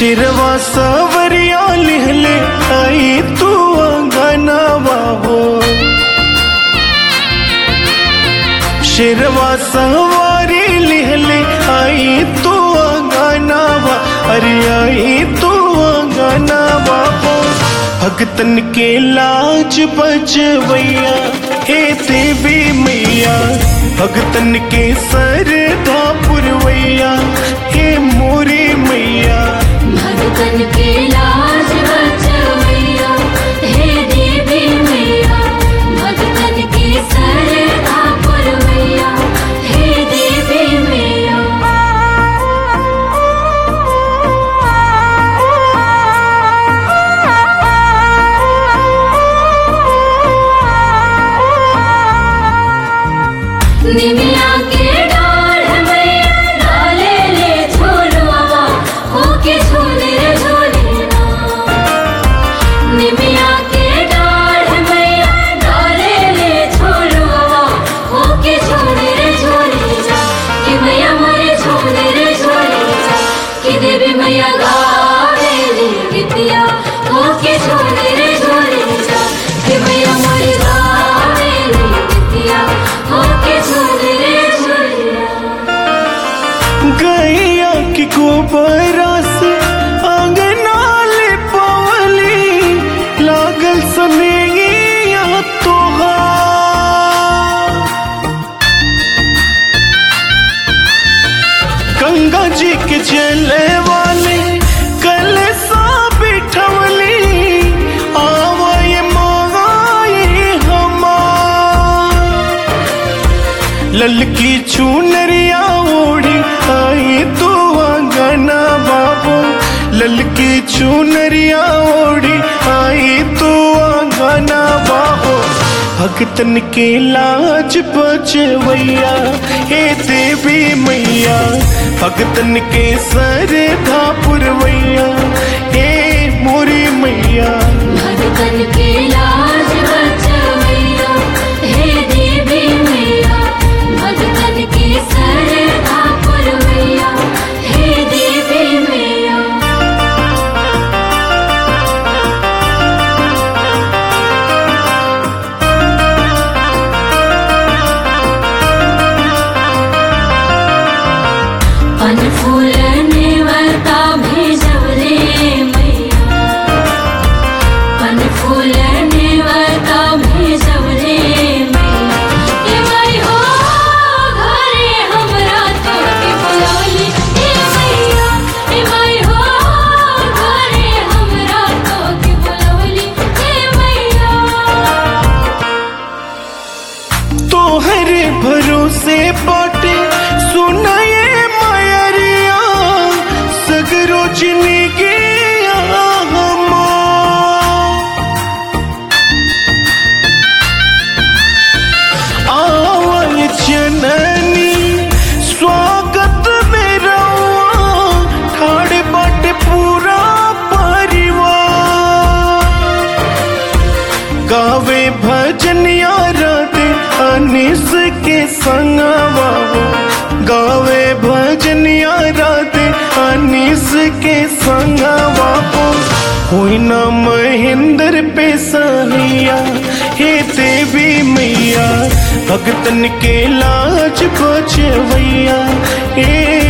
शिरवा सवरिया लिहले आई तू अंगनावा हो शिरवा सवारी लिहले आई तू अंगनावा अरे आई तू अंगनावा हो भगतन के लाज बचवैया हे देवी मैया भगतन के सरधा पुरवैया हे मोरी मैया भगतन के लाज बचवैया हे देवी मैया भगतन के सरधा पुरवैया हे देवी मैया निमिया के डाढ़ मैया डाले ले झोलवा होके झोले रे झोलेना निमिया के डाढ़ मैया डाले ले झोलवा होके झोले रे झोलेना कि मैया मोरे झोले रे झोलेना कि देवी मैया गावे ले गीतिया होके झोले रे झोलेना कि मैया मोरे गावे ले गीतिया होके झोले रे झोलेना गैया की गोबरा से अंगना ले पवली लागल सनेगिया तोहार गंगा जी के चले वाले कल सा बिठवली आवाए माए हमार ललकी चुनरिया ओढ़ी आई तू आंगना बाबू ललकी चुनरिया ओढ़ी आई तू आंगना बाबू भगतन के लाज बचवैया हे देवी मैया भगतन के सरधा पुरवैया हे मोरी मैया भगतन के लाज बचवैया हे देवी मैया भगतन के सरधा पुरवैया हे देवी मैया पन फूल नेवता भेजवले मैया पन फूल नेवता भेजवले मैया ए माई हो घरे हमरा तोके बुलौली ए मैया ए माई हो घरे हमरा तोके बुलौली ए मैया तोहरे भरोसे बाटे सुनाए मायरिया सगरो जिंदगी आवल जननी स्वागत में रहुआ ठाड़ बाटे पूरा परिवार गावे भजन राधे अनिस के संगवा गावे भजन राधे अनिस के संगवा होई न महेंद्र पे सहिया हे देवी मैया भगतन के लाज बचवैया हे